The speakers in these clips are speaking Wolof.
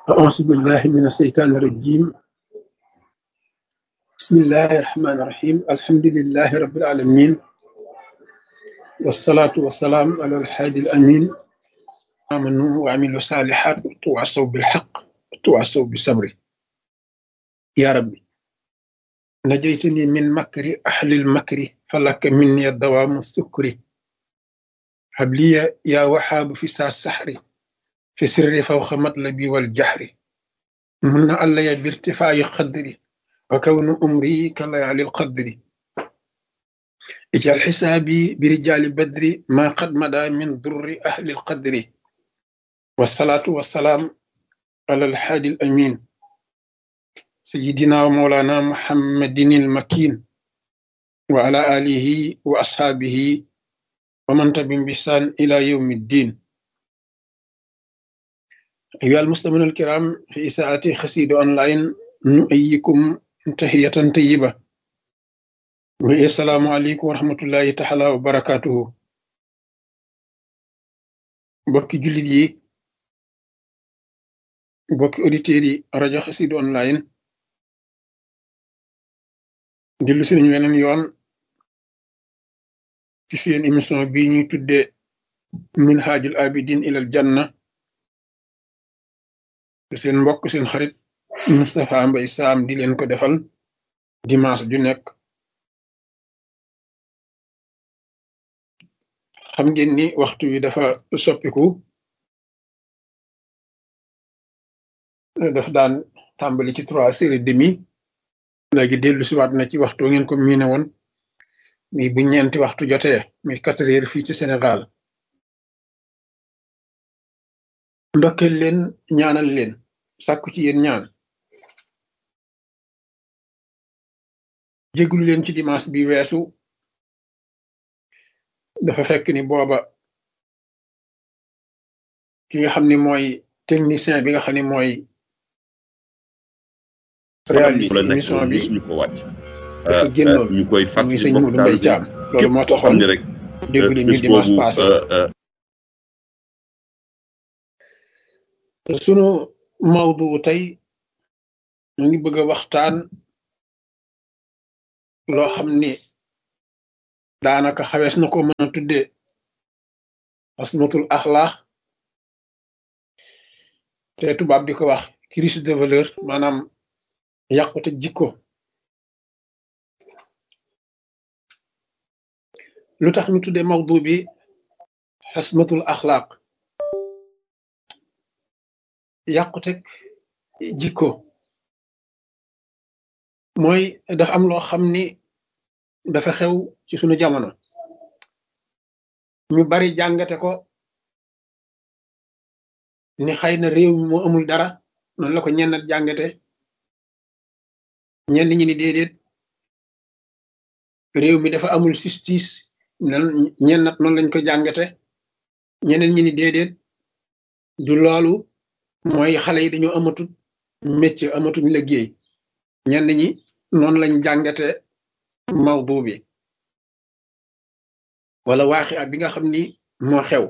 أعوذ بالله من الشيطان الرجيم بسم الله الرحمن الرحيم الحمد لله رب العالمين والصلاة والسلام على الحادي الأمين آمنوا وعملوا الصالحات وتواصوا بالحق وتواصوا بالصبر يا ربي نجيتني من مكر أهل المكر فلك مني الدوام السكر هب لي يا وهاب في ساعة السحر في سر فوق مطلبي والجحر من علي بارتفاع قدري وكون أمري كليالي القدر اجعل حسابي برجال بدر ما قد مدى من ضر أهل القدر والصلاة والسلام على الحادي الأمين سيدنا ومولانا محمد المكين وعلى آله وأصحابه ومن تبين بسان إلى يوم الدين أيها المستمعون الكرام في إساءة خسيد أونلاين نؤيكم تحية طيبة والسلام عليكم ورحمة الله تعالى وبركاته بوكي جوليت يي بوكي أوديتير yi rajo Xassida online dellu si nañu weneen yoon ci seen émission bi ñuy tudde minhajul abidin ilal janna te seen mbokk seen xarit Moustapha Mbaye Sam di leen ko defal dimanche ju nekk xam ngeen ni waxtu wi dafa soppiku daf daan tàmbali ci trois heures et demi léegi dellu si waat na ci waxtu ngeen ko miine woon mi bu ñeenti waxtu jotee mi quatre heures fii ci Sénégal ndokkeel leen ñaanal leen sàkku ci yéen ñaan jéglu leen ci dimanche bi weesu dafa fekk ni booba ki nga xam ni mooy technicien bi nga xam ni mooy réaliser émission bi ñu ko wàcc dafa génnoon ñu koy muy fàttali sëñ mbokk Modou taal Mbaye bi Thiam loolu képp moo koo xam taxoon ne rek déglu ñu bis dimanche boobu passé euh, sunu mawdu tey ñu ngi bëgg a waxtaan loo xam ni daanaka xawees na ko mën a tuddee asmatul axlaax te tubaab di ko wax crise de valeur maanaam yàqute jikko lu tax ñu tuddee mawdu bi asmatul axlaaq yàqute jikko mooy dafa am loo xam ni dafa xew ci sunu jamono ñu bari jàngate ko ni xëy na réew mi moo amul dara noonu la ko ñennat jàngate ñenn ñi ni déedéet réew mi dafa amul justice nan ñennat noonu lañ ko jàngate ñeneen ñi ni déedéet du loolu mooy xale yi dañoo amatut métier amatuñ liggéey ñenn ñi noonu lañ jàngate mawdu bi wala waaxi bi nga xam ni moo xew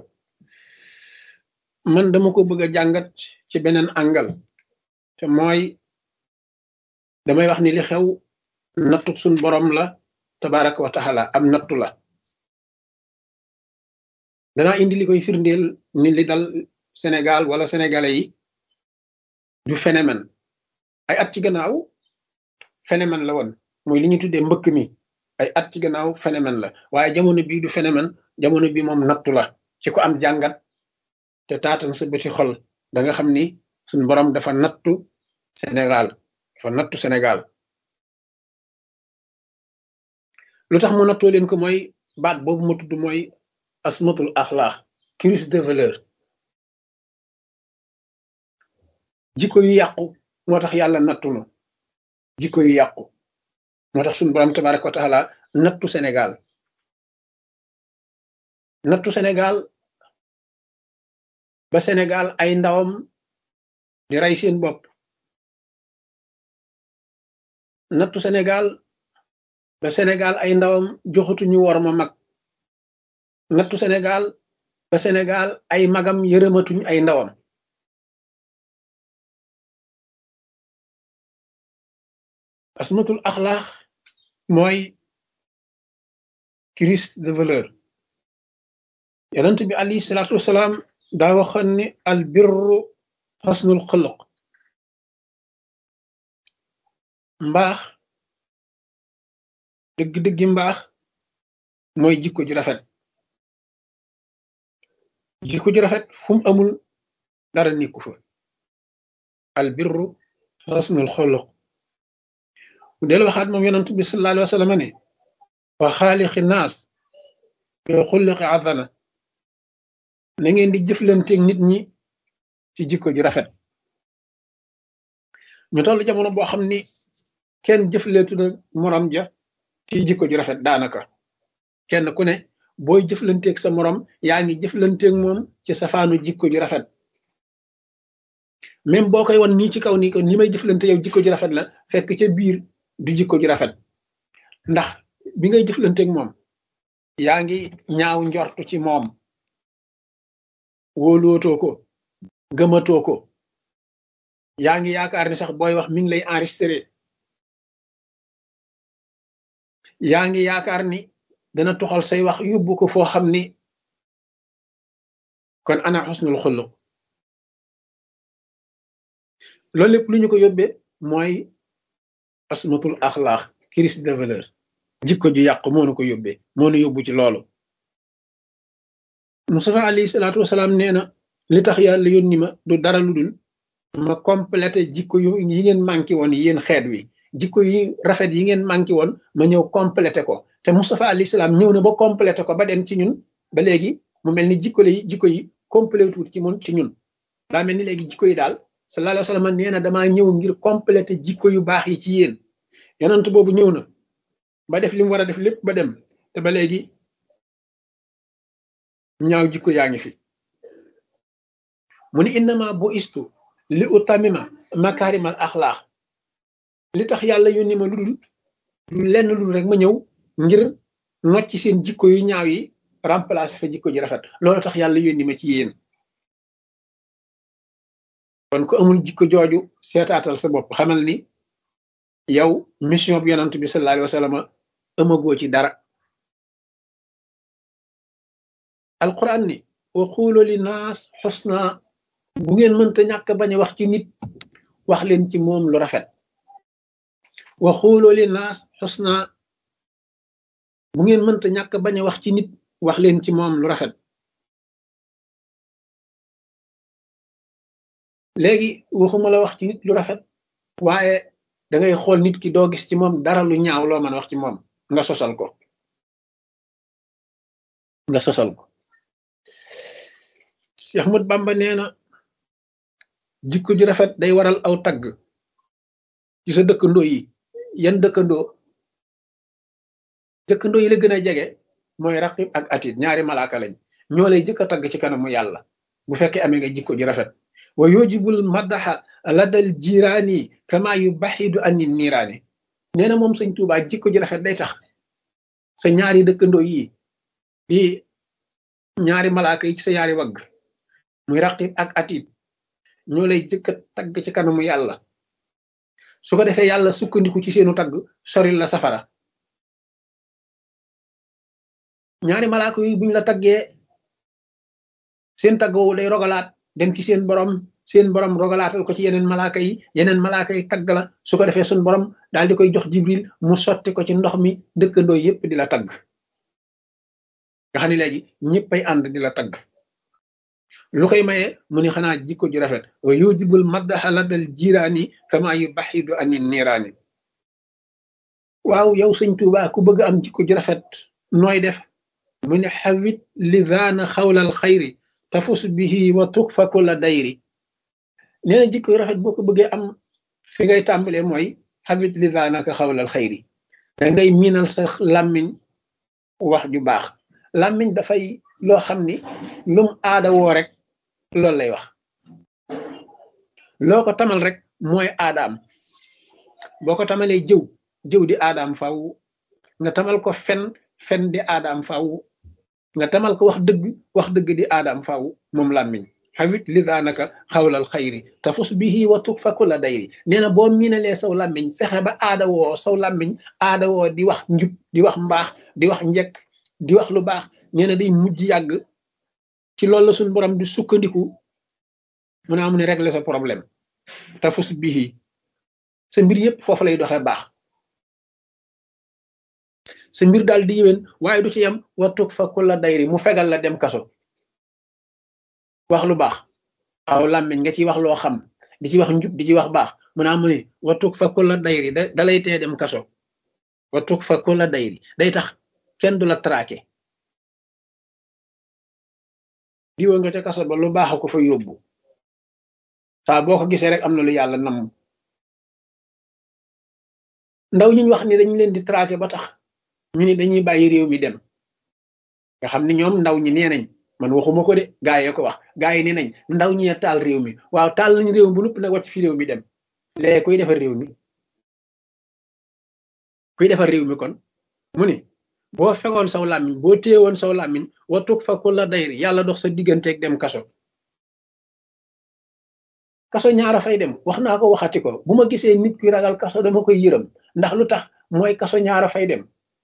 man dama ko bëgg a jàngat ci beneen angal te mooy damay wax ni li xew nattu suñ borom la tabaraka wa taala am nattu la danaa indi li koy firndeel ni li dal Sénégal wala sénégalais yi du phénomène ay at ci gannaaw phénomène la woon mooy li ñu tuddee mbëkk mi ay at ci gannaaw phénomène la waaye jamono bii du phénomène jamono bi moom nattu la ci ko am jàngat te taatan sa bëti xol da nga xam ni suñ borom dafa nattu Sénégal dafa nattu Sénégal lu tax mu nattoo leen ko mooy baat boobu ma tudd mooy asmatul axlaax crise de valeur jikko yu yàqu moo tax yàlla nattu nu jikko yu yàqu moo tax suñu borom tabaraka wa taala nattu Sénégal nattu Sénégal ba Sénégal ay ndawam di rey seen bopp nattu Sénégal ba Sénégal ay ndawam joxatuñu war ma mag nattu Sénégal ba Sénégal ay magam yërëmatuñ ay ndawam asmatul axlaax mooy crise de valeur yonent bi alayhi salaatu wasalaam daa waxoon ni al birru xasnul xuluq mbaax dëgg-dëggi mbaax mooy jikko ju rafet jikko ju rafet fu mu amul dara nikku fa al birru xasnul xuluq mu del waxaat moom yonent bi sallallahu alayhi wa sallam ne wa xaaliqi naas bi xulliqi azana na ngeen di jëflanteeg nit ñi ci jikko ju rafet ñu toll jamono boo xam ni kenn jëfleetu na morom ja ci jikko ju rafet daanaka kenn ku ne booy jëflanteeg sa morom yaa ngi jëflanteeg moom ci safaanu jikko ju rafet même boo koy won nii ci kaw nii ko ni may jëflante yow jikko ju rafet la fekk ca biir du jikko ju rafet ndax bi ngay jëflanteeg moom yaa ngi ñaaw njortu ci moom wóolootoo ko gëmatoo ko yaa ngi yaakaar ni sax booy wax mi ngi lay enregistré yaa ngi yaakaar ni dana toxal say wax yóbbu ko foo xam ni kon ana xusnul xulluq loolu lépp lu ñu ko yóbbee mooy asmatul axlaax crise de valeur jikko ju yàqu moo nu ko yóbbee moo nu yóbbu ci loolu Mustafa alayhi salaatu wasalaam nee na li tax yàlla yónni ma du dara lu dul ma complété jikko yu yi ngeen manqué woon yéen xeet wi jikko yi rafet yi ngeen manqué woon ma ñëw complété ko te Mustafa alayhi salaam ñëw na ba complété ko ba dem ci ñun ba léegi mu mel ni jikko yi jikko yi complété wut ci mun ci ñun daa mel ni léegi jikko yi daal sallallahu alayhi wa sallam nee na damaa ñëw ngir complété jikko yu baax yi ci yéen yonent boobu ñëw na ba def li mu war a def lépp ba dem te ba léegi ñaaw jikko yaa ngi fi mu ni innama bu istu li utamima makarimal axlaax li tax yàlla yónni ma lu dul lu lenn lu dul rek ma ñëw ngir nocc seen jikko yu ñaaw yi remplacer fa jikko ji rafet loolu tax yàlla yónni ma ci yéen kon ko amul jikko jooju seetaatal sa bopp xamal ni yow mission bi yonant bi sallallahu alayhi wa sallam amagoo ci dara alquran ni wa xuulu li naas xusna bu ngeen mënta ñàkk bañ a wax ci nit wax leen ci moom lu rafet wa xuulu li naas xusna bu ngeen mënta ñàkk bañ a wax ci nit wax leen ci moom lu rafet léegi waxuma la wax ci nit lu rafet waaye da ngay xool nit ki doo gis ci moom dara lu ñaaw loo mën a wax ci moom nga sosal ko nga sosal ko Cheikh Ahmad Bamba nee na jikko ju rafet day waral aw tagg ci sa dëkkandoo yi yan dëkkandoo dëkkandoo yi la gën a jege mooy raqib ak atit ñaari malaaka lañ ñoo lay jëkk a tagg ci kanamu yàlla bu fekkee amee nga jikko ju rafet wa yujibul madaxa ladal jiraani kama yu baxidu anni niiraani nee na moom sëñ Tuubaa jikko ju rafet day tax sa ñaari dëkkandoo yi di ñaari malaaka yi ci sa ñaari wagg muy raqib ak atit ñoo lay jëkk a tagg ci kanamu yàlla su ko defee yàlla sukkandiku ci seenu tagg soril la safara ñaari malaaka yi buñ la taggee seen tagg woowu day rogalaat dem ci seen borom seen borom rogalaatal ko ci yeneen malaaka yi yeneen malaaka yi tagg la su ko defee suñ borom daal di koy jox jibril mu sotti ko ci ndox mi dëkkandoo yépp di la tagg nga xam ne léegi ñëppay ànd di la tagg lu koy maye mu ni xanaa jikko ju rafet wa yujibul maddaxa ladal jiraani kama yu baxidu ani niiraani waaw yow sëñ Tuubaa ku bëgg am jikko ju rafet nooy def mu ne xawit lizaana xawlal xayri tafus bihi wa tukfa kulla dayri nee na jikko rafet boo ko bëggee am fi ngay tàmbalee mooy xawit lizaanaka xawlal xayri da ngay miinal sa làmmiñ wax ju baax làmmiñ dafay loo xam ni lum aada woo rek loolu lay wax loo ko tamal rek mooy aadaam boo ko tamalee jëw jëw di aadaam faw nga tamal ko fen fen di aadaam faw nga tamal ko wax dëgg wax dëgg di aadaam faw moom làmmiñ xawit lidaanaka xawlal xayri tafus bihi wa tukfa kulla dayri nee na boo miinalee saw làmmiñ fexe ba aada woo saw làmmiñ aada woo di wax njub di wax mbaax di wax njëkk di wax lu baax nee na day mujj yàgg ci loolu la suñ borom di sukkandiku mu naa mu ne régler sa problème tafus bihi sa mbir yëpp foofu lay doxee baax sa mbir daal di yéwén waaye du ci yem wattuk fa kulla dayri mu fegal la dem kaso wax lu baax waaw làmmiñ nga ci wax loo xam di ci wax njub di ci wax baax mu naa mu ne wattuk fa kulla dayri da dalay tee dem kaso wattuk fa kulla dayri day tax kenn du la traqué diwa nga ca kaso ba lu baax ko fa yóbbu saa boo ko gisee rek am na lu yàlla nam ndaw ñu wax ni dañ leen di traqué ba tax ñu ni dañuy bàyyi réew mi dem nga xam ni ñoom ndaw ñi nee nañ man waxuma ko de gaa yi ko wax gaa yi nee nañ ndaw ñi taal réew mi waaw taal nañ réew mi bu nupp nag wàcc fi réew mi dem léegi kuy defar réew mi kuy defar réew mi kon mu ni boo fegoon saw làmmiñ boo téyewoon saw làmmiñ watuk fa ku la dayri yàlla dox sa digganteeg dem kaso kaso ñaara fay dem wax naa ko waxati ko bu ma gisee nit kuy ragal kaso dama koy yërëm ndax lu tax mooy kaso ñaara fay dem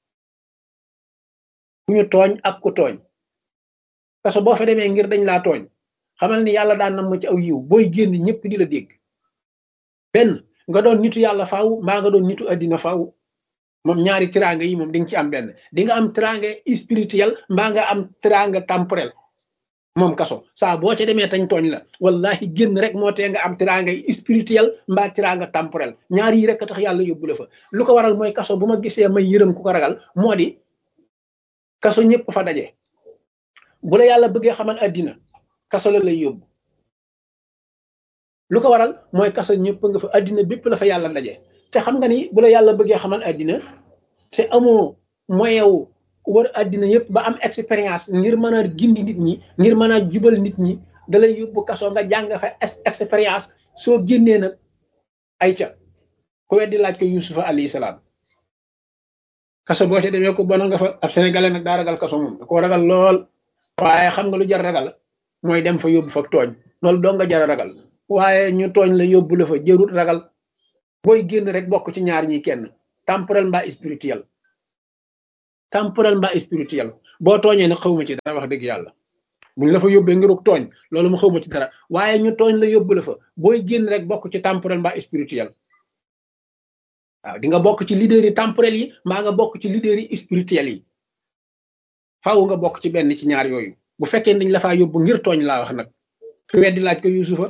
ku ñu tooñ ak ku tooñ kaso boo fa demee ngir dañ laa tooñ xamal ni yàlla daan nam ma ci aw yiw booy génn ñëpp di la dégg benn nga doon nitu yàlla faaw mbaa nga doon nitu addina faaw moom ñaari tiraanga yi moom di nga ci am benn di nga am tiraanga spirituel mbaa nga am tiraanga temporel moom kaso saa boo ca demee tañ tooñ la wallahi génn rek moo tee nga am tiraanga spirituel mbaa tiraanga temporel ñaar yi rek a tax yàlla yóbbu la fa lu ko waral mooy kaso bu ma gisee may yërëm ku ko ragal moo di kaso ñëpp fa daje bu la yàlla bëggee xamal àddina kaso la lay yóbbu lu ko waral mooy kaso ñëpp nga fa àddina bépp la fa yàlla daje te xam nga ni bu la yàlla bëggee xamal àddina te amoo moyen wu war àddina yëpp ba am expérience ngir mën a gindi nit ñi ngir mën a jubal nit ñi da lay yóbbu kaso nga jàng fa expérience soo génnee nag ay ca ku weddi laaj ko yusufa alayhi salaam kaso boo ca demee ko bon nga fa ab sénégalais nag daa ragal kaso moom da ko ragal lool waaye xam nga lu jar ragal mooy dem fa yóbbu fa tooñ loolu doo nga jar a ragal waaye ñu tooñ la yóbbu la fa jërut ragal booy génn rek bokk ci ñaar ñi kenn temporel mbaa spirituel temporel mbaa spirituel boo tooñee nag xawma ci dara wax dëgg yàlla buñ la fa yóbbee ngiruk tooñ loolu mu xawma ci dara waaye ñu tooñ la yóbbu la fa booy génn rek bokk ci temporel mbaa spirituel waaw di nga bokk ci leader yi temporel yi mbaa nga bokk ci leader yi spirituel yi faaw nga bokk ci benn ci ñaar yooyu bu fekkee dañ la faa yóbbu ngir tooñ laa wax nag ku weddi laaj ko yusufa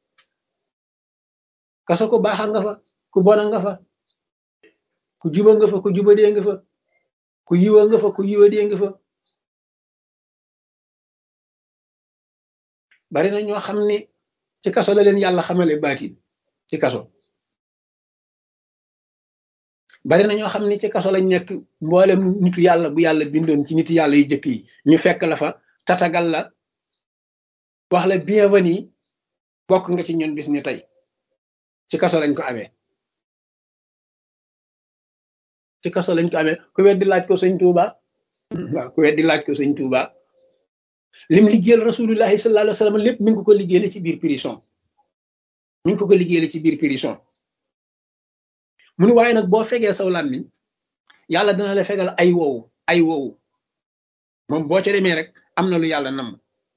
kaso ko baaxa nga fa ku bona nga fa ku juba nga fa ku jubadee nga fa ku yiwa nga fa ku yiwadee nga fa bari na ñoo xam ni ci kaso la leen yàlla xamale baatin ci kaso bari na ñoo xam ni ci kaso lañ nekk mboolem nitu yàlla bu yàlla bindoon ci nitu yàlla yu jëkk yi ñu fekk la fa tatagal la wax la bienvenue bokk nga ci ñun bis ni tey ci kaso lañ ko amee ci kaso lañ ko amee ku weddi laaj ko sëñ Tuuba waaw ku weddi laaj ko sëñ Tuuba lim liggéeyal rasulullahi sallallahu alayhi wa sallam lépp mi ngi ko ko liggéeyale ci biir prison mi ngi ko ko liggéeyale ci biir prison mu ni waaye nag boo fegee saw làmmiñ yàlla dana la fegal ay woowu ay woowu moom boo ca demee rek am na lu yàlla nam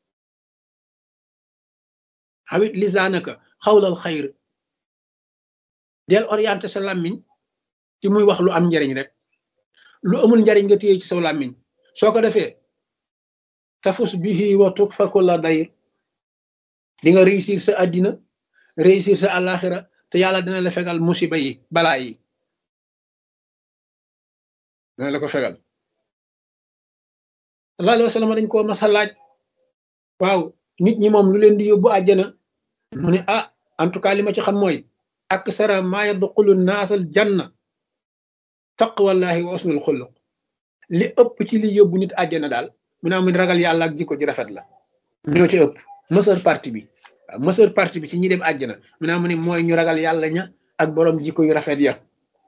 xawit lisaanaka xawlal xayr del orienté sa làmmiñ ci muy wax lu am njariñ rek lu amul njariñ nga téye ci saw làmmiñ soo ko defee tafus bihi wa tukfa kulla dayr di nga réussir sa àddina réussir sa àllaaxira te yàlla dina la fegal musiba yi balaa yi dina la ko fegal sallallahu alayhi wa sallam dañ koo masa laaj waaw nit ñi moom lu leen di yóbbu àjjana mu ne ah en tout cas li ma ci xam mooy aksara ma yadxulu naasal janna taqwallahi wa usnul xuluq li ëpp ci li yóbbu nit àjjana daal mu ne amun ragal yàlla ak jikko ji rafet la ñoo ci ëpp mësër parti bi waaw mësër parti bi ci ñi dem àjjana mu ne amu ne mooy ñu ragal yàlla ña ak borom jikko yu rafet ya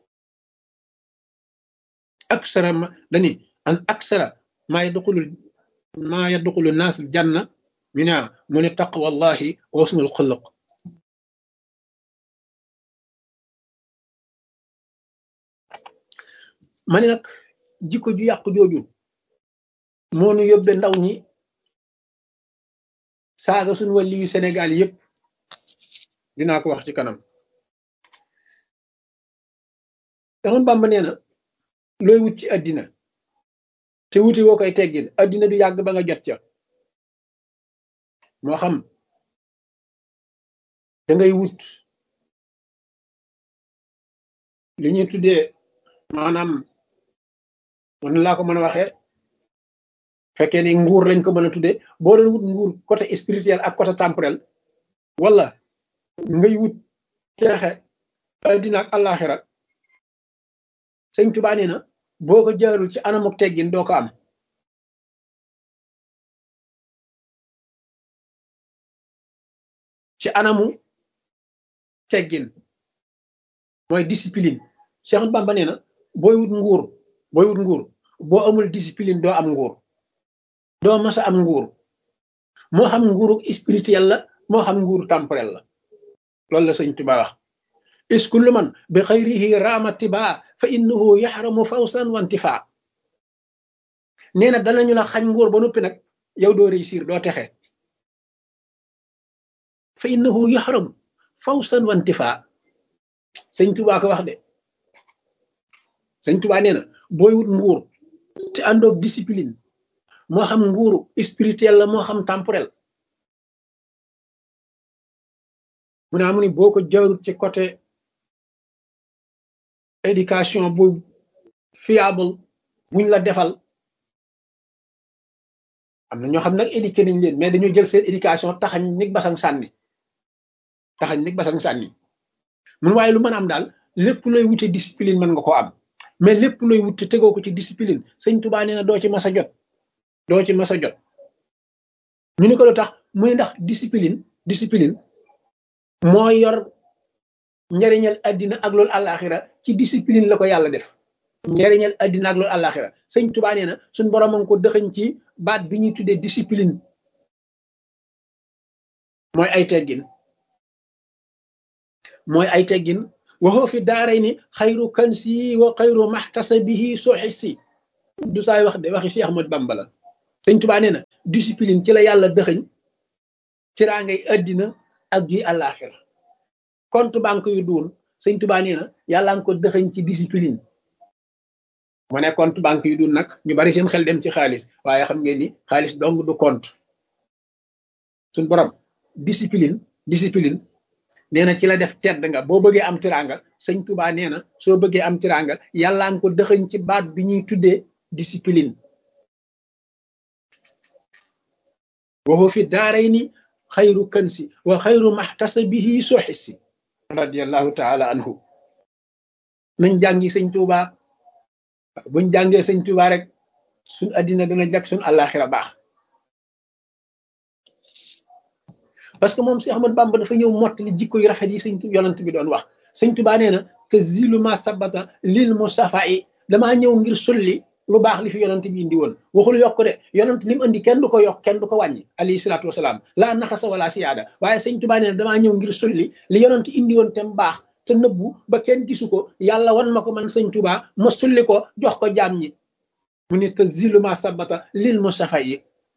aksara ma dani an aksara ma yadxulu ma yadxulu naasal janna ñu ne mu ne taqwallahi wa husnul xuluq ma ne nag jikko ju yàqu jooju moo nu yóbbe ndaw ñi saaga suñu wàlli yu Sénégal yëpp dinaa ko wax ci kanam daxoon Bàmba nee na looy wut ci àddina te wuti woo koy teggin àddina du yàgg ba nga jot ca moo xam da ngay wut li ñuy tuddee maanaam man laa ko mën a waxee fekkee ni nguur lañ ko mën a tuddee boo doon wut nguur côté spirituel ak côté temporel wala ngay wut teexe àddina ak àllaaxira sëñ Tuubaa nee na boo ko jaarul ci anamuk teggin doo ko am ci anamu teggin mooy discipline Cheikh Bamba nee na booy wut nguur booy wut nguur boo amul discipline doo am nguur doo mas a am nguur moo xam nguuru spirituel la moo xam nguuru temporel la loolu la sëñ Tuubaa wax is kullu man bi xayrihi raama tibaa fa innahu yaxramu fawsan wantifa nee na danañu la xañ nguur ba noppi nag yow doo réussir doo texe fa innahu yaxramu fawsan wantifa sëñ Tuubaa ko wax de sëñ Tuubaa nee na booy wut nguur te àndoog discipline moo xam nguuru spirituel la moo xam temporel mu ne amu ni boo ko jaarut ci côté éducation bu fiable buñ la defal am na ñoo xam nag éduqué nañ leen mais dañoo jël seen éducation taxañ nig basang sànni taxañ nig basang sànni mun waaye lu mën a am daal lépp looy wute discipline mën nga ko am mais lépp looy wute tegoo ko ci discipline sëñ Tuubaa nee na doo ci mas a jot doo ci mas a jot ñu ni ko lu tax mu ne ndax discipline discipline moo yor njariñal addina ak loolu àllaaxira ci discipline la ko yàlla def njariñal addina ak loolu àllaaxira sëñ Tuubaa nee na suñ borom a ngi ko dëxëñ ci baat bi ñuy tuddee discipline mooy ay teggin mooy ay teggin waxoo fi daaray ni xayru kansi wa xayru maxtasabihi soxisi du saay wax de waxi Cheikh Ahmad Bamba la sëñ Tuubaa nee na discipline ci la yàlla dëxëñ ci raa ngay addina ak gi àllaaxira compte banque yu duun sëñ Tuubaa nee na yàlla nga ko dëxëñ ci discipline mu ne compte banque yu duun nag ñu bari seen xel dem ci xaalis waaye xam ngeen ni xaalis dong du compte suñ borom discipline discipline nee na ci la def tedd nga boo bëggee am tiranga sëñ Tuubaa nee na soo bëggee am tiranga yàlla nga ko dëxëñ ci baat bi ñuy tuddee discipline waxu fi daaray ni xayru kansi wa xayru maxtasabihi soxisi radiallahu taala anhu nañ jàngi sëñ Tuuba buñ jàngee sëñ Tuuba rek suñ addina dana jag suñ àllaaxira baax parce que moom si Ahmad Bamba dafa ñëw mottali jikko yu rafet yi sëñ yonant bi doon wax sëñ Tuuba nee na te zilu ma sabata lil mustafa yi damaa ñëw ngir sulli lu baax li fi yonant bi indi woon waxul yokk de yonant li mu indi kenn du ko yokk kenn du ko wàññi alayhi salaatu wasalaam laa naxasa wala siyaada waaye sëñ Tuubaa nee na damaa ñëw ngir sulli li yonant indi woon te mu baax te nëbbu ba kenn gisu ko yàlla wan ma ko man sëñ Tuubaa ma sulli ko jox ko jaam ñi mu ne te ziluma sabata lil mustafa yi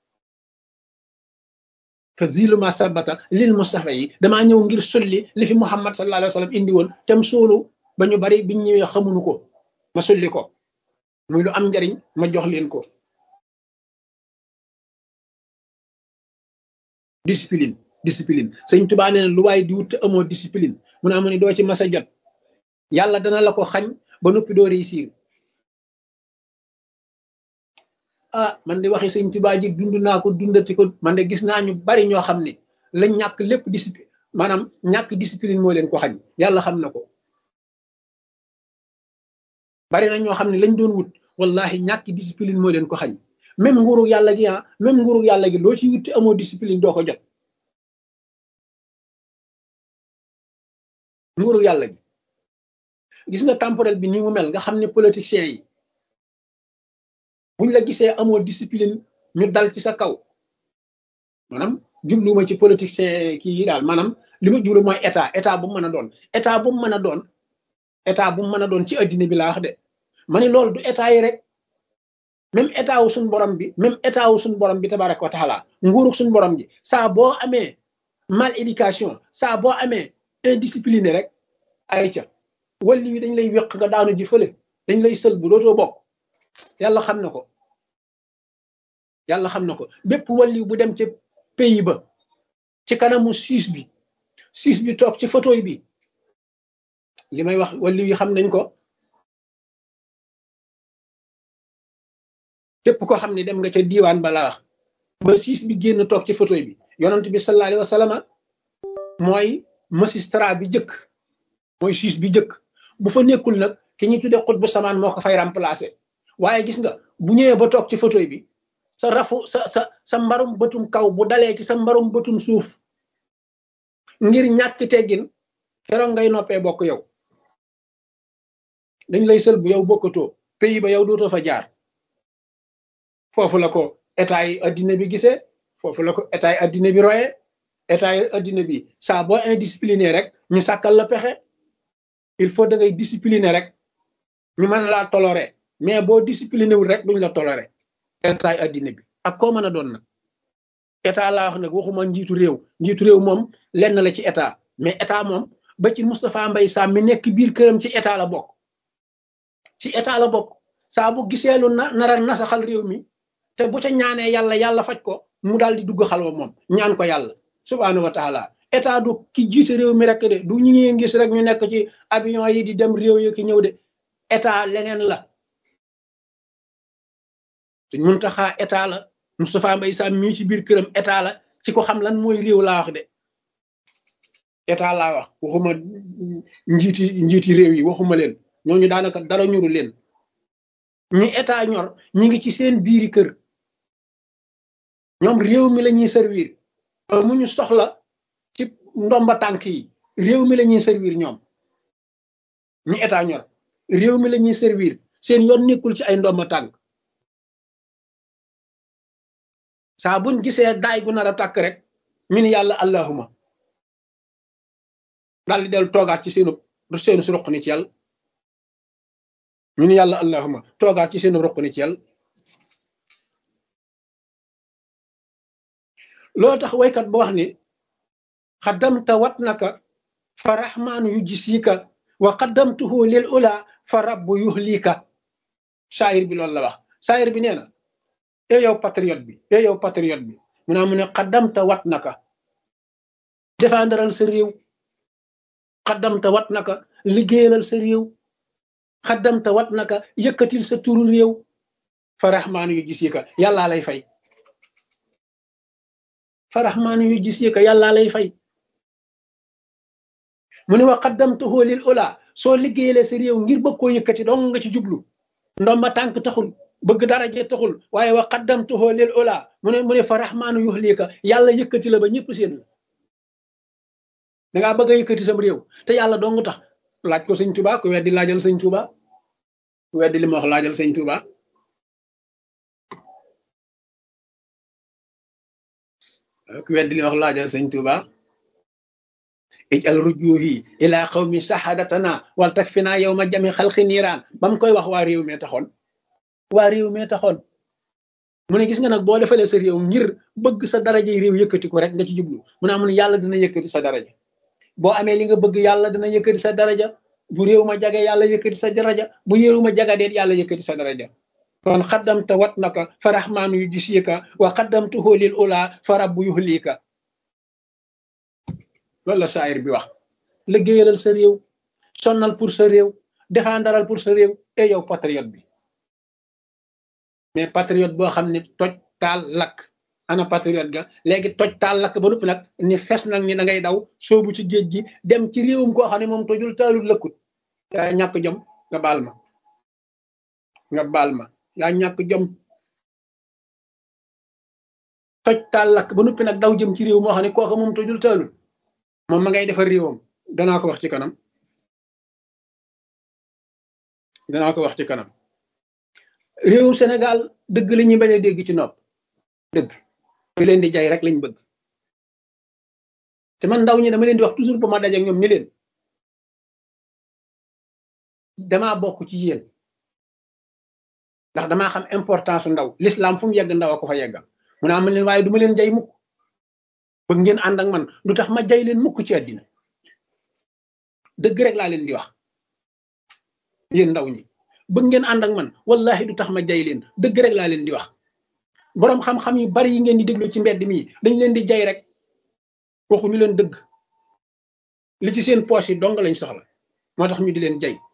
te ziluma sabata lil mustafa yi damaa ñëw ngir sulli li fi Muhammad sallallahu alayhi wa sallam indi woon te mu suulu ba ñu bari biñ ñëwee xamuñu ko ma sulli ko muy lu am njariñ ma jox leen ko discipline discipline sëñ Tuubaa nee na lu waaye di wut te amoo discipline mu ne amu ni doo ci mas a jot yàlla dana la ko xañ ba noppi doo réussir ah man de waxi sëñ Tuubaa ji dund naa ko dundati ko man de gis naa ñu bari ñoo xam ne lañ ñàkk lépp discipline maanaam ñàkk discipline moo leen ko xañ yàlla xam na ko bari na ñoo xam ne lañ doon wut wallahi ñàkk discipline moo leen ko xañ même nguuru yàlla gi ah même nguuru yàlla gi loo ci wuti amoo discipline doo ko jot nguuru yàlla gi gis nga temporel bi ni mu mel nga xam ne politiciens yi buñ la gisee amoo discipline ñu dal ci sa kaw maanaam jubluwuma ci politicien kii yi daal maanaam li ma jublu mooy état état bu mu mën a doon état bu mu mën a doon état bu mu mën a doon ci addina bi laa wax de ma ni loolu du état yi rek même état wu suñu borom bi même état wu suñu borom bi tabaraka wa taala nguurug suñu borom bi saa boo amee mal éducation saa boo amee indiscipliné rek ay ca walli wi dañ lay wéq nga daanu ji fële dañ lay sël bu dootoo bokk yàlla xam na ko yàlla xam na ko bépp walli bu dem ci pays ba ci kanamu siis bi siis bi toog ci photo bi li may wax walli yi xam nañ ko képp ko xam ne dem nga ca diiwaan ba laa wax ba siis bi génn toog ci photo bi yonent bi sallallahu alayhi wa sallam mooy magistrat bi jëkk mooy siis bi jëkk bu fa nekkul nag ki ñuy tuddee xut bu samaan moo ko fay remplacer waaye gis nga bu ñëwee ba toog ci photo bi sa rafu sa sa sa mbarum bëtum kaw bu dalee ci sa mbarum bëtum suuf ngir ñàkk teggin keroog ngay noppee bokk yow dañ lay sël bu yow bokkatoo pays ba yow dootoo fa jaar foofu la ko état yi addina bi gisee foofu la ko état yi addina bi royee état yi addina bi saa boo indiscipliné rek ñu sàkkal la pexe il faut da ngay discipliné rek ñu mën laa toléré mais boo discipliné wul rek duñ la toléré état yi addina bi ak koo mën a doon nag état laa wax nag waxuma njiitu réew njiitu réew moom lenn la ci état mais état moom ba ci Moustapha Mbaye Sam mi nekk biir këram ci état la bokk ci état la bokk saa bu gisee lu na nara nasaxal réew mi te bu ca ñaanee yàlla yàlla faj ko mu daal di dugg xalwa moom ñaan ko yàlla subhaanahu wa taala état du ki jiite réew mi rek de du ñu ngi gis rek ñu nekk ci avion yi di dem réew yi ki ñëw de état leneen la suñ mun taxaa état la Moustapha Mbaye Sam mii ci biir këram état la ci ko xam lan mooy réew laa wax de état laa wax waxuma njiiti njiiti réew yi waxuma leen ñooñu daanaka dara ñuru leen ñi état ñor ñi ngi ci seen biiri kër ñoom réew mi la ñuy servir mu ñu soxla ci ndomba tànk yi réew mi la ñuy servir ñoom ñi état ñor réew mi la ñuy servir seen yoon nekkul ci ay ndomba tànk saa buñ gisee daay gu nar a tàkk rek ñu ni yàlla allahuma daal di dellu toogaat ci seenu seenu su roq ni ci yàlla ñu ni yàlla allahuma toogaat ci seenu roq ni ci yàlla loolu tax waykat ba wax ni xaddamta wat naka fa rahmaanu yu jisika wa xaddamtuhu lil ula fa rabbu yuhlika saayir bi loolu la wax saayir bi nee na e yow patriote bi e yow patriote bi mu naa mu ne xaddamta wat naka défendral sa réew xaddamta wat naka liggéeyalal sa réew xaddamta wat naka yëkkatil sa turu réew fa rahmaanu yu jisika yàllaa lay fay fa rahmaanu yu jisika yàllaa lay fay mu ne wa qaddamtuhu lil ula soo liggéeyalee sa réew ngir bëgg koo yëkkati dong nga ci jublu ndomba tànk taxul bëgg daraje taxul waaye wa qaddamtuhu lil ula mu ne mu ne fa rahmaanu yuhlika yàlla yëkkati la ba ñëpp seen la da ngaa bëgg a yëkkati sam réew te yàlla dong tax laaj ko sëñ Tuba ku weddi laajal sëñ Tuba ku weddi li ma wax laajal sëñ Tuba ku weddi li ma wax laajal sëñ Tuba ijal rujuhi ila qawmi sahadatana wal takfina yawma jami xalqi niiraan ba mu koy wax waa réew mee taxoon waa réew mee taxoon mu ne gis nga nag boo defalee sa réew ngir bëgg sa daraja yi réew yëkkati ko rek nga ci jublu mu ne amun yàlla dina yëkkati sa daraja boo amee li nga bëgg yàlla dina yëkkati sa daraja bu réew ma jage yàlla yëkkati sa daraja bu réew ma jagadeet yàlla yëkkati sa daraja kon xaddamta wat naka fa rahmaanu yu jisika wa xaddamtuhu lil ula fa rabbu yuhlika loolu la saayir bi wax liggéeyalal sa réew sonnal pour sa réew défendaral pour sa réew et yow patriote bi mais patriote boo xam ne toj taal lakk ana patriote ga léegi toj taal lakk ba noppi nag ni fes nag ni da ngay daw soobu ci géej gi dem ci réewum koo xam ne moom tojul taalul lëkkut yaa ñàkk jom nga baal ma nga baal ma yaa ñàkk jom toj taal lakk ba noppi nag daw jëm ci réew moo xam ne kooka moom tojul taalul moom ma ngay defar réewam danaa ko wax ci kanam danaa ko wax ci kanam réewum Sénégal dëgg la ñuy bañ a dégg ci nopp dëgg ñu leen di jaay rek lañ bëgg te man ndaw ñi dama leen di wax toujours ba ma daje ak ñoom ni leen damaa bokk ci yéen ndax damaa xam importance su ndaw l'islam fu mu yegg ndaw a ko fa yeggal mu ne am leen waaye du ma leen jay mukk bëgg ngeen ànd ak man du tax ma jay leen mukk ci àddina dëgg rek laa leen di wax yéen ndaw ñi bëgg ngeen ànd ak man wallahi du tax ma jay leen dëgg rek laa leen di wax boroom xam-xam yu bari yi ngeen di déglu ci mbedd mi dañ leen di jay rek waxuñu leen dëgg li ci seen poche yi dong lañ soxla moo tax ñu di leen jay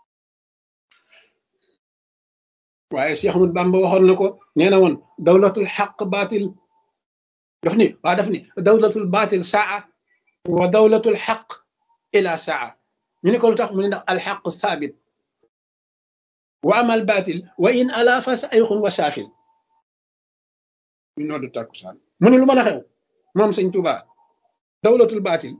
waaye Cheikh Ahmad Bamba waxoon na ko nee na woon dawlatul xaq baatil daf ni waa daf ni dawlatul baatil saa wa dawlatul xaq ila saa ñu ne ko lu tax mu ne ndax alxaq saabit wa amal baatil wa in ala fa sayxun wa saafil ñu noddu takkusaan mu ne lu mën a xew moom sëñ Tuuba dawlatul baatil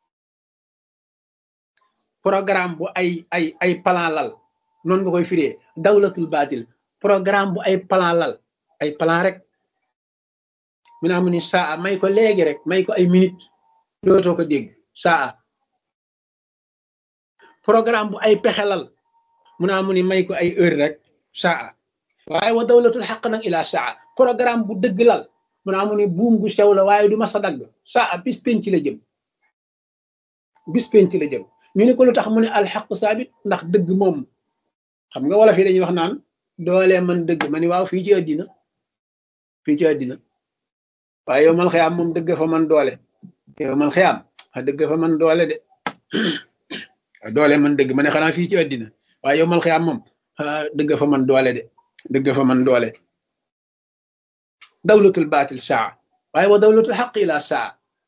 programme bu ay ay ay plan lal noonu nga koy firee dawlatul baatil programme bu ay plan lal ay plan rek mu naa mu ni saa may ko léegi rek may ko ay minute dootoo ko dégg saa programme bu ay pexe lal mu naa mu ni may ko ay heure rek saa waaye wa dawlatul xaq nag ila saa programme bu dëgg lal mu naa mu ni buum gu sew la waaye du ma sa dagg saa bis penc la jëm bis penc la jëm ñu ne ko lu tax mu ne alxaq saabit ndax dëgg moom xam nga wala fii dañuy wax naan doole man dëgg ma ni waaw fii ci àddina fii ci àddina waaye yow mal xiyaam moom dëgg fa man doole yow mal xiyaam a dëgg fa man doole de doole man dëgg ma ne xanaa fii ci àddina waaye yow mal xiyaam moom dëgg fa man doole de dëgg fa man doole dawlatul baatil saa waaye wa dawlatul xaq ila saa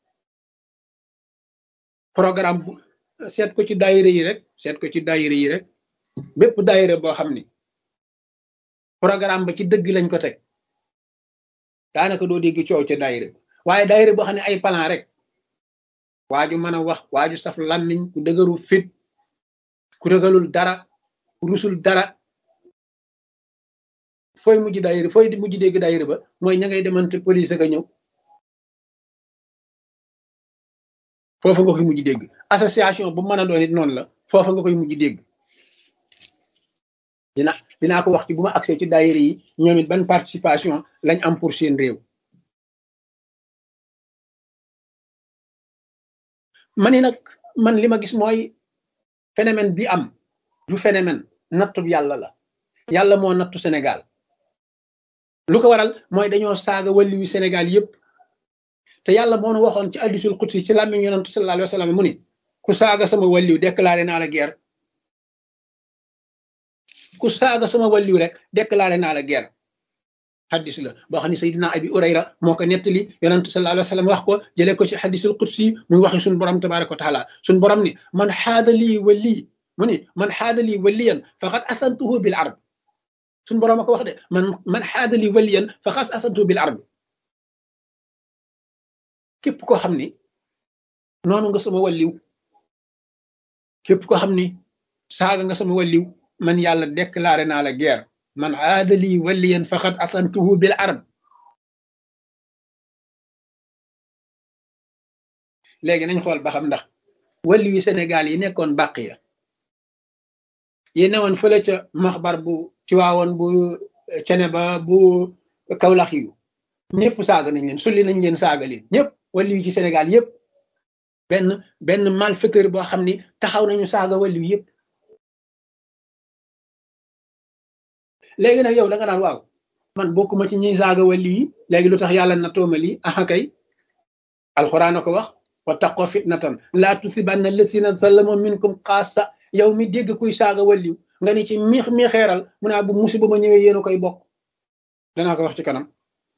programme bu seet ko ci daayira yi rek seet ko ci daayira yi rek bépp daayira boo xam ni programme ba ci dëgg lañ ko teg daanaka doo dégg coow ca daayira waaye daayira boo xam ne ay plan rek waaju mën a wax waaju saf làmmiñ ku dëgëru fit ku ragalul dara ku rusul dara fooy mujj daayira fooy mujj dégg daayira ba mooy ña ngay demante police ka ñëw foofa nga koy mujj dégg association bu mën a doon it noonu la foofa nga koy mujj dégg dina dinaa ko wax ci bu ma accès ci daayira yi ñoom it ban participation lañ am pour seen réew ma ni nag man li ma gis mooy phénomène bi am du phénomène nattu yàlla la yàlla moo nattu Sénégal lu ko waral mooy dañoo saaga wàlli yu Sénégal yépp te yàlla moo nu waxoon ci hadiisul qudsi ci làmmiñ yonent sallallahu alayhi wa sallam mu ni ku saaga sama wàlliw déclaré naa la guerre ku saaga sama wàlliw rek déclaré naa la guerre xadis la boo xam ne Seydina Abi Urayra moo ko nettali yonent sallallahu alayhi wa sallam wax ko jëlee ko ci hadiisul qudsi muy waxi suñu borom tabaraka wa taala suñu borom ni man xaada lii wali mu ni man xaada lii waliyan faqad asantuhu bil arb suñu borom a ko wax de man man xaada lii waliyan faqad asantuhu bil arb képp koo xam ni noonu nga sama walliw képp koo xam ni saaga nga sama walliw man yàlla déclaré naa la guerre man aadali waliyan faqad asantuhu bil arab léegi nañ xool ba xam ndax walliw yi Sénégal yi nekkoon bàq ya yi newoon fële ca maxbar bu ci waawoon bu cene ba bu kawlax yu ñëpp saaga nañ leen sulli nañ leen saaga leen ñëpp walliw yi ci Sénégal yëpp benn benn malfaiteur boo xam ni taxaw nañu saaga walliw yëpp léegi nag yow da nga naan waaw man bokkuma ci ñiy saaga walliw yi léegi lu tax yàlla na tooma lii aha kay alxuraan a ko wax wa taqoo fitnatan laa tusibanna lasina zalamu minkum xaasa yow mi dégg kuy saaga walliw nga ni ci miix mi xeeral mu naa bu musiba ma ñëwee yéen a koy bokk danaa ko wax ci kanam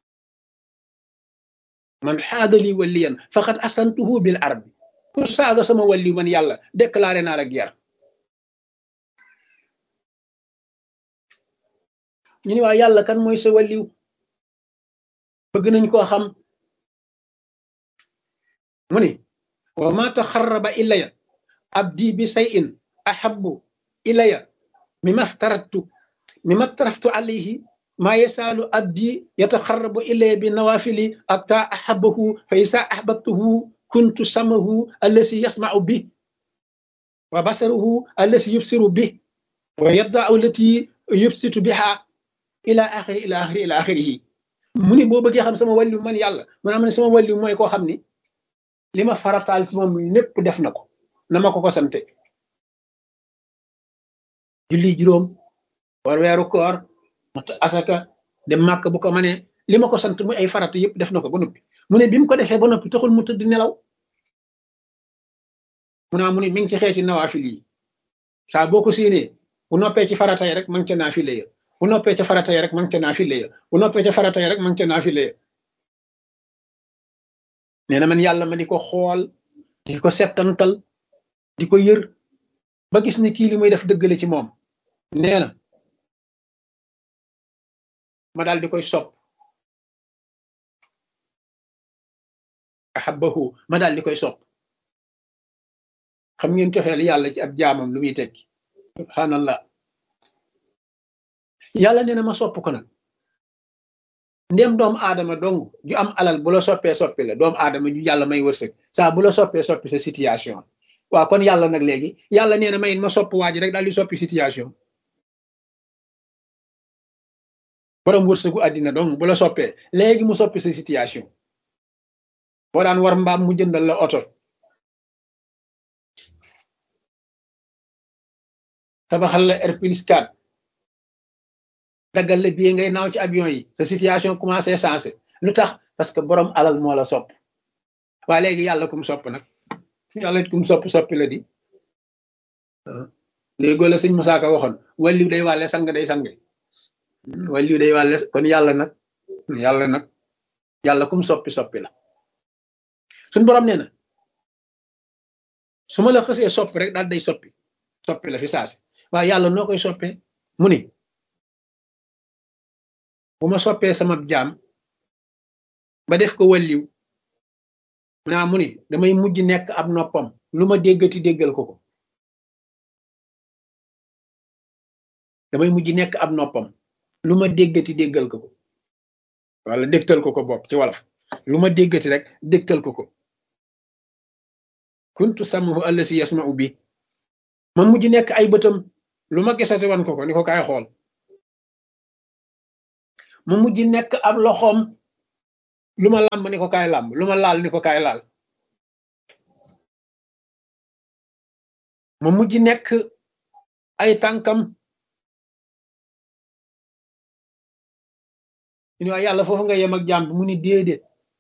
man xaadali waliyan faqad asantuhu bil arbi ku saaga sama walliw man yàlla déclaré naa la guerre ñu ni waa yàlla kan mooy sa walliw bëgg nañ koo xam mu ni wa ma taxarraba ilaya abdi bi sayin ahabbu ilaya mima aftaratu mima aftaraftu alayhi ma yasaalu abdi yataxarrabu ilaya bi nawafili atta ahabahu fa isa ahbabtuhu kuntu samahu allasi yasmau bi wa basaruhu allasi yubsiru bi wa yadda allati yubsitu biha ila axiri ila axiri ila axirihi mu ni boo bëggee xam sama wàllu man yàlla mu ne am ne sama wàllu mooy koo xam ni li ma farataal ci moom lépp def na ko na ma ko ko sante julli juróom war weeru koor mat asaka dem màkk bu ko mënee li ma ko sant muy ay farata yëpp def na ko ba noppi mu ne bi mu ko defee ba noppi taxul mu tëdd nelaw mu naa mu ne mi ngi ci xeeti nawaafil yi saa boo ko séenee bu noppee ci farata yi rek ma ngi ca naafile ya bu noppee ca farata yi rek ma ngi ca naafile ya bu noppee ca farata yi rek ma ngi ca naafile ya nee na man yàlla ma di ko xool di ko settantal di ko yër ba gis ni kii li muy def dëggale ci moom nee na ma daal di koy sopp ahabbahu ma daal di koy sopp xam ngeen cofeel yàlla ci ab jaamam lu muy tekki subhanallah yàlla nee na ma sopp ko nag ndem doomu aadama dong ju am alal bu la soppee soppi la doomu aadama ju yàlla may wërsëg saa bu la soppee soppi sa situation waaw kon yàlla nag léegi yàlla nee na may ma sopp waa ji rek daal di soppi situation borom wërsëgu àddina dong bu la soppee léegi mu soppi sa situation boo daan war mbaam mu jëndal la oto tabaxal la R plus 4 daggal la bii ngay naaw ci avion yi sa situation commencé sensé lu tax parce que borom alal moo la sopp waa léegi yàlla kum sopp nag yàlla kum sopp soppi la di léegoo la sëñ Musaa Ka waxoon wàlliw day wàlle sang day sange wàlliw day wàlle kon yàlla nag yàlla nag yàlla kum soppi soppi la suñ borom nee na su ma la xësee soppi rek daal day soppi soppi la fi saasi waaye yàlla noo koy soppee mu ni bu ma soppee sama jaam ba def ko walliw naa mu ni damay mujj nekk ab noppam lu ma déggati déggal ko ko damay mujj nekk ab noppam lu ma déggati déggal ko ko wala dégtal ko ko bopp ci wolof lu ma déggati rek dégtal ko ko kuntu samahu allasi yasma'u bi ma mujj nekk ay bëtam lu ma gisati wan ko ko ni ko kaay xool ma mujj nekk ab loxoom lu ma làmb ni ko kaay làmb lu ma laal ni ko kaay laal ma mujj nekk ay tànkam ñu ne yàlla foofu nga yem ak jàmm mu ni déedéet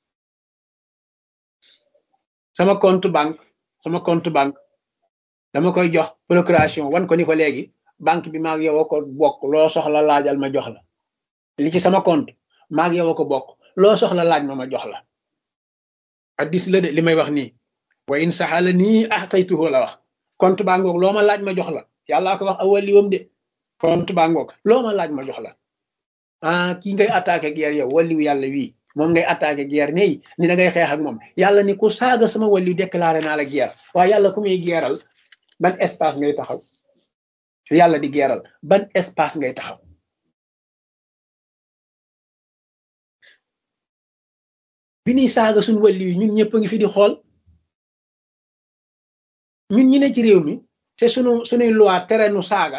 sama compte banque sama compte banque dama koy jox procuration wan ko ni ko léegi banque bi maag yow ko bokk loo soxla laajal ma jox la li ci sama compte maag yow ko bokk loo soxla laaj ma ma jox la addis la de li may wax nii wa in saxala nii axtaytuhu la wax compte baa ngoog loo ma laaj ma jox la yàllaa ko wax awaliwam de compte baa ngoog loo ma laaj ma jox la ah kii ngay attaqué guerre yow waliw yàlla wii moom ngay attaqué guerre nii ni da ngay xeex ak moom yàlla ni ku saaga sama waliw déclaré naa la guerre waaye yàlla ku muy geeral ban espace ngay taxaw su yàlla di geeral ban espace ngay taxaw bi ñuy saaga suñ wàlli yi ñun ñëpp a ngi fi di xool ñun ñi ne ci réew mi te sunu sunuy loi tere nu saaga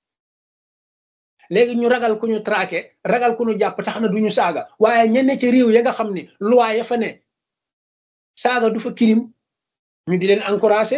léegi ñu ragal ku ñu traqué ragal ku ñu jàpp tax na duñu saaga waaye ña ne ci réew ya nga xam ne loi ya fa ne saaga du fa kirim ñu di leen encouragé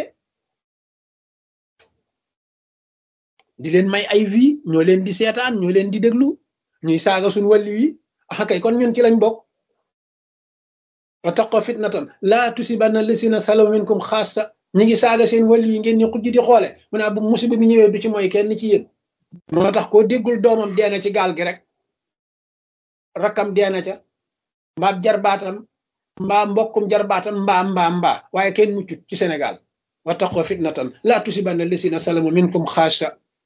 di leen may ay vie ñoo leen di seetaan ñoo leen di déglu ñuy saaga suñ wàlli yi ah kay kon ñun ci lañ bokk wattaqoo fitnatan laa tusibanna lasina salaw minkum xaassa ñi ngi saaga seen wàll yi ngeen ni xujj di xoole mu naa bu musiba bi ñëwee du ci mooy kenn ci yéen moo tax koo déggul doomam deena ci gaal gi rek rakkam deena ca mbaa jarbaatam mbaa mbokkum jarbaatam mbaa mbaa mbaa waaye kenn muccut ci Sénégal wattaqoo fitnatan laa tusibanna lasina salamu minkum xaassa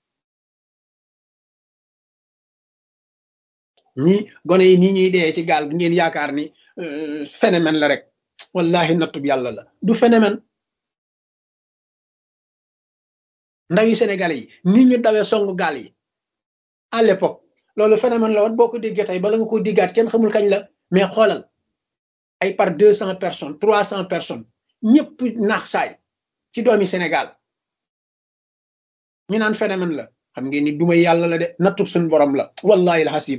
ñii gone yi nii ñuy dee ci gaal gi ngeen yaakaar ni phénomène la rek wallahi nattub yàlla la du phénomène ndaw yi sénégalais yi ni ñu dawee songu gaal yi à l'époque loolu phénomène la woon boo ko déggee tey bala nga ko diggaat kenn xamul kañ la mais xoolal ay par deux cent personnes trois cent personnes ñëpp naax saay ci doomi Sénégal ñu naan phénomène la xam ngeen ni duma yàlla la de nattub suñ borom la wallahi alhasim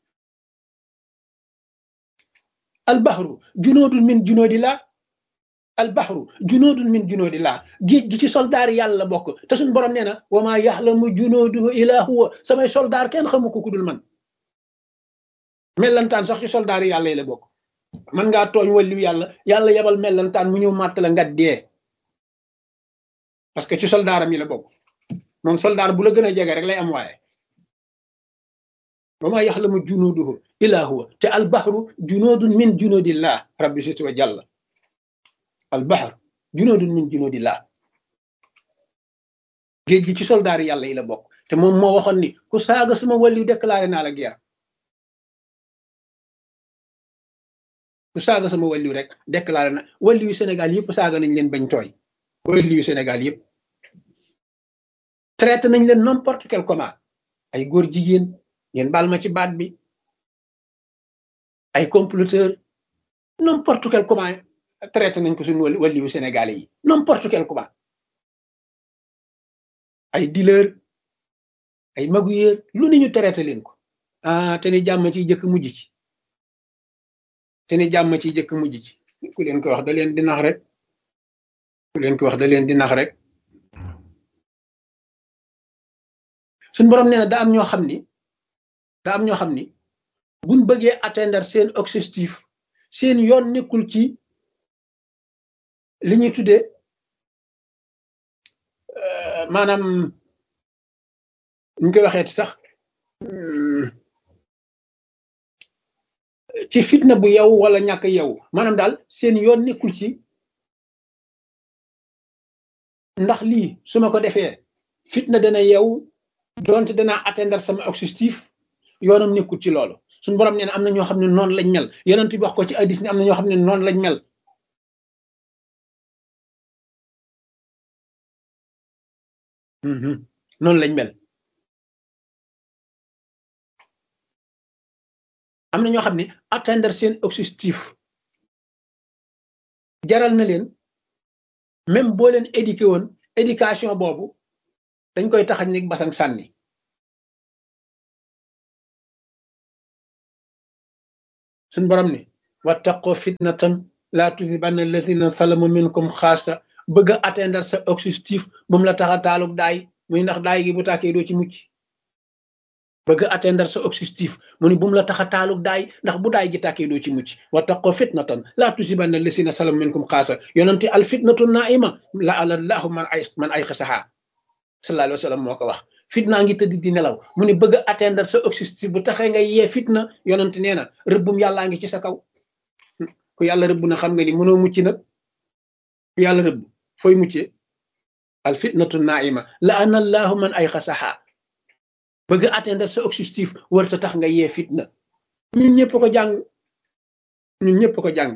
albahru junoodun min junoodillah albahru junoodun min junoodillah géej gi ci soldaar yàlla bokk te suñ borom nee na wa maa yaxlamu junooduhu illa huwa samay soldaar kenn xamu ko ku dul man mellantaan sax ci soldaar yàlla yi la bokk man ngaa tooñ wàllu yàlla yàlla yebal mellantaan mu ñëw màtt la nga dee parce que ci soldaaram yi la bokk moom soldaar bu la gën a jege rek lay am waaye wa maa yaxlamu junuuduhu illaa huwa te albahru junuudun min junuudillah rabbi situ wa jàlla albahru junuudun min junuudillah géej gi ci soldaar yàlla yi la bokk te moom moo waxoon ni ku saaga sama wàllu déclaré naa la guerre ku saaga sama wàllu rek déclaré na wàllu yu Sénégal yëpp saaga nañ leen bañ tooy wàllu yu Sénégal yëpp traité nañ leen n'importe quel comment ay góor jigéen ngeen baal ma ci baat bi ay comploteur n'importe quel comment traité nañ ko suñu wàllu yu Sénégalais yi n'importe quel comment ay dealer ay magouilleur lu ni ñu traité leen ko ah te ni jàmm ci jëkk mujj ci te ni jàmm ci jëkk mujj ci ku leen ko wax da leen di nax rek ku leen ko wax da leen di nax rek suñ borom nee na da am ñoo xam ni da am ñoo xam ni buñ bëggee atteindre seen objectif seen yoon nekkul ci li ñuy tuddee maanaam ñu koy waxeeti sax ci fitna bu yow wala ñàkk yow maanaam daal seen yoon nekkul ci ndax lii su ma ko defee fitna dana yow donte danaa atteindre sama objectif yoonam nekkul ci loolu suñu borom nee na am na ñoo xam ne noonu lañ mel yonent bi wax ko ci hadis ni am na ñoo xam ne noonu lañ mel noonu lañ mel am na ñoo xam ne atteindre seen objectif jaral na leen même boo leen éduqué woon éducation boobu dañ koy taxañ ni basang sànni suñ borom ni wattaqoo fitnatan laa tusibanna alladina salamu minkum xaasa bëgg a atteindre sa objectif bu mu la tax a taalug daay muy ndax daay gi bu tàkkee doo ci mucc bëgg a atteindre sa objectif mu ni bu mu la tax a taalug daay ndax bu daay gi tàkkee doo ci mucc wattaqoo fitnatan laa tusibanna alladina salamu minkum xaasa yonente al fitnatu naima la alallahu man ay man ay xasaxaa sallallahu alayhi wa sallam moo ko wax fitnaa ngi tëdd di nelaw mu ne bëgg a atteindre sa objectif bu taxee nga yee fitna yonent nee na rëbbum yàllaa ngi ci sa kaw ku yàlla rëbb na xam nga ni mënoo mucc nag ku yàlla rëbb fooy muccee al fitnatu naima la ana allahu man ay xasaxa bëgg a atteindre sa objectif warta tax nga yee fitna ñun ñëpp ko jàng ñun ñëpp ko jàng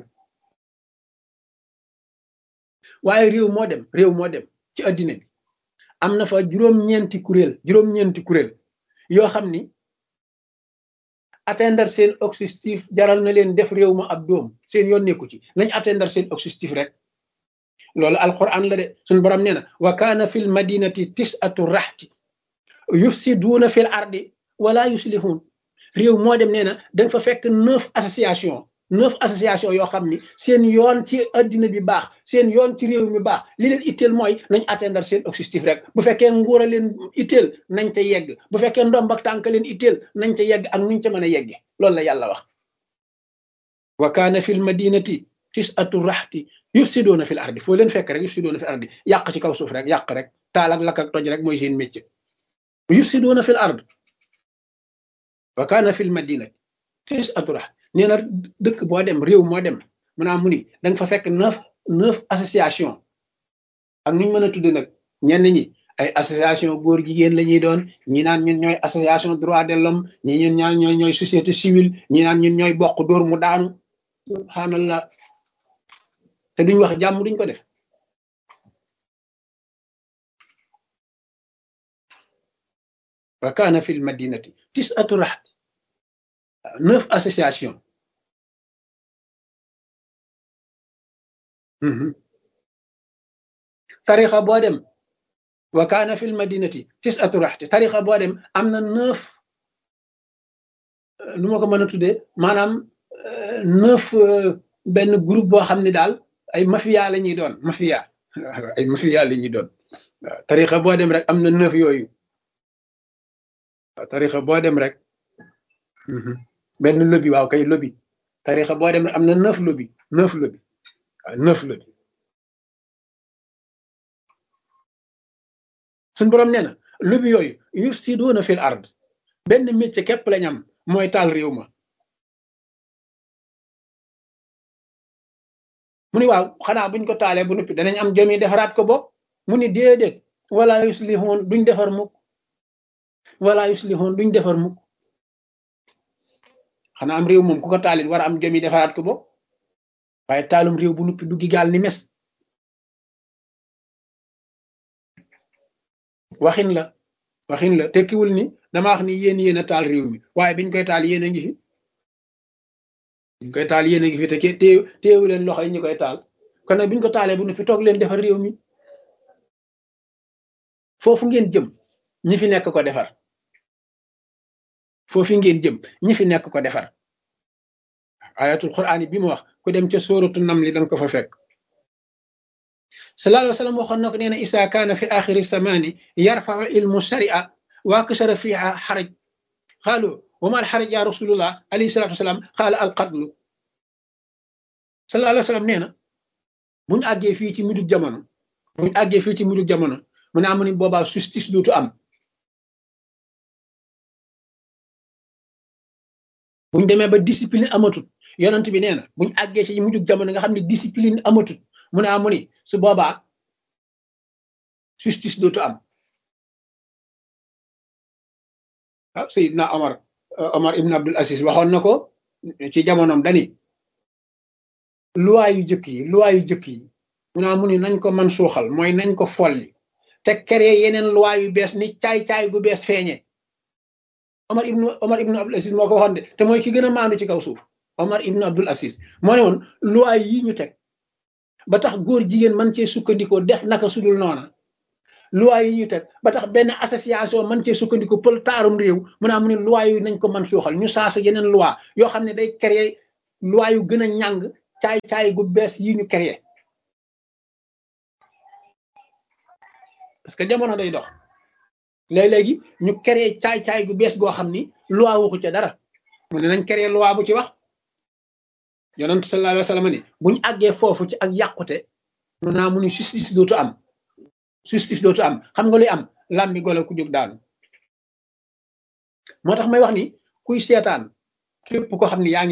waaye réew moo dem réew moo dem ci addina bi am na fa juróom-ñeenti kuréel juróom-ñeenti kuréel yoo xam ni atteindre seen objectif jaral na leen def réew ma ab doom seen yoon nekku ci nañ atteindre seen objectif rek loolu alquran la de suñ borom nee na wa kaana fil madinati tisatu raxti yufsiduuna fil ardi wala yuslihun réew moo dem nee na danga fa fekk neuf association neuf association yoo xam ni seen yoon ci addina bi baax seen yoon ci réew mi baax li leen itteel mooy nañ atteindre seen objectif rek bu fekkee nguur a leen itteel nañ te yegg bu fekkee ndomb ak tànk leen itteel nañ te yegg ak nuñ ca mën a yegge loolu la yàlla wax wa kaana fil madinati tisatu raxti yufsidoona fil ardi foo leen fekk rek yufsidoona fil ardi yàq ci kaw suuf rek yàq rek taal ak lakk ak toj rek mooy seen métier yufsidoona fil ard wa kaana fil madinati tisatu raxti nee na dëkk boo dem réew moo dem maanaam mu ni da nga fa fekk neuf neuf association ak nuñ mën a tudd nag ñenn ñi ay association góor jigéen la ñuy doon ñi naan ñun ñooy association droit de l'homme ñi ñun ñaan ñooy ñooy société civile ñi naan ñun ñooy bokk dóor mu daanu subhanallah te duñ wax jàmm duñ ko def wa kaana fil madinati tis'atu rahat neuf association tarixa boo dem wa kaana fil madinati tisatu raxti tarixa boo dem am na neuf lu ma ko mën a tuddee maanaam neuf benn groupe boo xam ne daal ay mafia la ñuy doon mafia ay mafia la ñuy doon waaw tarixa boo dem rek am na neuf yooyu waaw tarixa boo dem rek benn lobby waaw kay lobby tarixa boo dem rek am na neuf lobby neuf lobby waaw neuf lobby suñ boroom nee na lobby yooyu yufsiduuna fil ard benn métier képp lañ am mooy taal réew ma mu ni waaw xanaa buñ ko taalee bu noppi danañ am jomi defaraat ko bopp mu ni déedéet wala yuslihoon duñ defar mukk wala yuslihoon duñ defar mukk xanaa am réew moom ku ko taalit war a am jomi defaraat ko bopp waaye taalum réew bu noppi duggi gaal ni mes waxin la waxin la tekkiwul ni dama wax ni yéen yéen a taal réew mi waaye biñ koy taal yéen a ngi fi biñ koy taal yéen a ngi fi te téew téewu leen loxo yi ñu koy taal kon nag biñ ko taalee bu noppi toog leen defar réew mi foofu ngeen jëm ñi fi nekk ko defar foofu ngeen jëm ñi fi nekk ko defar ayatul quraan bi mu wax ku dem ca sóoratu nam li danga ko fa fekk sallallahu alayhi wa sallam waxoon na ko nee na isa kaana fi axiri samaani yarfau ilmu sharia wa kasara fiha xaraj xaalu wa ma al xaraj ya rasulullah alayhi salatu wasalaam xaala al qatlu sallallahu alayhi wa sallam nee na buñu àggee fii ci mujjug jamono buñu àggee fii ci mujjug jamono mu ne amu ni boobaa justice dootu am buñ demee ba discipline amatut yonent bi nee na buñ àggee ci mujjug jamono nga xam ne discipline amatut mu ne amu ni su boobaa justice dootu am ah Seydina Omar Omar ibn Abdul Aziz waxoon na ko ci jamonoom dani loi yu jëkk yi loi yu jëkk yi mu ne amu ni nañ ko man suuxal mooy nañ ko folli te créé yeneen loi yu bees ni caay-caay gu bees feeñe Omar ibn Omar ibn Abdul Aziz moo ko waxoon de te mooy ki gën a maandu ci kaw suuf Omar ibn Abdul Aziz moo ne woon loi yi ñu teg ba tax góor jigéen man cee sukkandikoo def naka sudul noona loi yi ñu teg ba tax benn association man cee sukkandikoo pël taarum réew mu naa mu ne loi yu nañ ko man suuxal ñu saasa yeneen loi yoo xam ne day créer loi yu gën a ñàng caay-caay gu bees yi ñu créer parce que jamono day dox léeg-léegi ñu créer caay-caay gu bees goo xam ni loi waxu ca dara mu ne nañ créer loi bu ci wax yonent sallallahu alayhi wa sallam ni buñu àggee foofu ci ak yàqute mu naa mu ni justice dootu am justice dootu am xam nga luy am làmbi golo ku jóg daanu moo tax may wax ni kuy seetaan képp ko xam ni yaa ngi